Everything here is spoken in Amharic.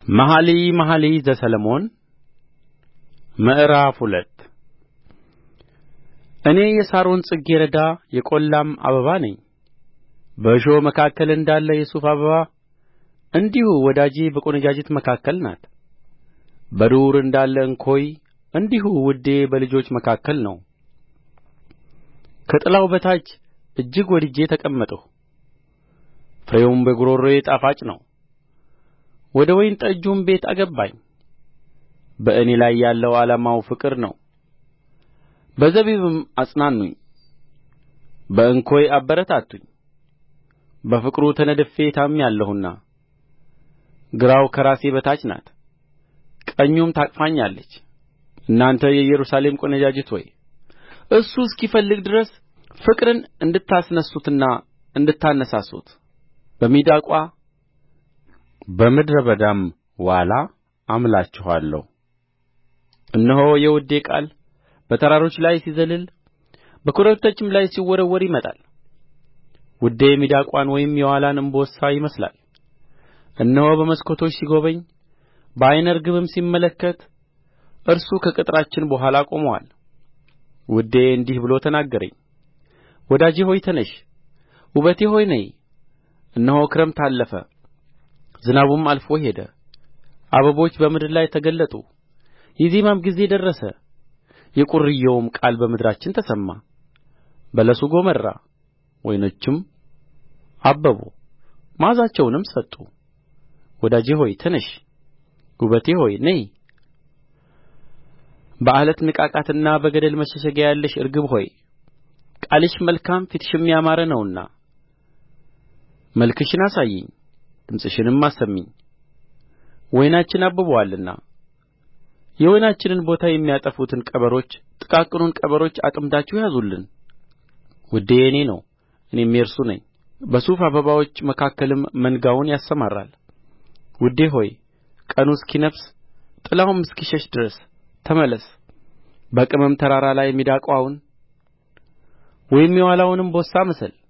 መኃልየ መኃልይ ዘሰሎሞን ምዕራፍ ሁለት እኔ የሳሮን ጽጌ ረዳ የቈላም አበባ ነኝ በእሾህ መካከል እንዳለ የሱፍ አበባ እንዲሁ ወዳጄ በቈነጃጅት መካከል ናት በዱር እንዳለ እንኮይ እንዲሁ ውዴ በልጆች መካከል ነው ከጥላው በታች እጅግ ወድጄ ተቀመጥሁ ፍሬውም በጕሮሮዬ ጣፋጭ ነው ወደ ወይን ጠጁም ቤት አገባኝ በእኔ ላይ ያለው ዓላማው ፍቅር ነው በዘቢብም አጽናኑኝ በእንኮይ አበረታቱኝ በፍቅሩ ተነድፌ ታምሜአለሁና ግራው ከራሴ በታች ናት ቀኙም ታቅፈኛለች እናንተ የኢየሩሳሌም ቈነጃጅት ሆይ እርሱ እስኪፈልግ ድረስ ፍቅርን እንድታስነሱትና እንድታነሳሱት በሚዳቋ በምድረ በዳም ዋላ አምላችኋለሁ እነሆ የውዴ ቃል በተራሮች ላይ ሲዘልል በኮረብቶችም ላይ ሲወረወር ይመጣል ውዴ ሚዳቋን ወይም የዋላን እምቦሳ ይመስላል እነሆ በመስኮቶች ሲጐበኝ በዓይነ ርግብም ሲመለከት እርሱ ከቅጥራችን በኋላ ቆሞአል ውዴ እንዲህ ብሎ ተናገረኝ ወዳጄ ሆይ ተነሺ ውበቴ ሆይ ነዪ እነሆ ክረምት አለፈ ዝናቡም አልፎ ሄደ አበቦች በምድር ላይ ተገለጡ የዜማም ጊዜ ደረሰ የቊርዬውም ቃል በምድራችን ተሰማ በለሱ ጐመራ ወይኖችም አበቡ መዓዛቸውንም ሰጡ ወዳጄ ሆይ ተነሺ ውበቴ ሆይ ነዪ በዓለት ንቃቃትና በገደል መሸሸጊያ ያለሽ ርግብ ሆይ ቃልሽ መልካም ፊትሽም ያማረ ነውና መልክሽን አሳዪኝ ድምፅሽንም አሰሚኝ ወይናችን አብቦአልና የወይናችንን ቦታ የሚያጠፉትን ቀበሮች ጥቃቅኑን ቀበሮች አጥምዳችሁ ያዙልን ውዴ የእኔ ነው እኔም የእርሱ ነኝ በሱፍ አበባዎች መካከልም መንጋውን ያሰማራል ውዴ ሆይ ቀኑ እስኪነፍስ ጥላውም እስኪሸሽ ድረስ ተመለስ በቅመም ተራራ ላይ ሚዳቋውን ወይም የዋላውን እምቦሳ ምሰል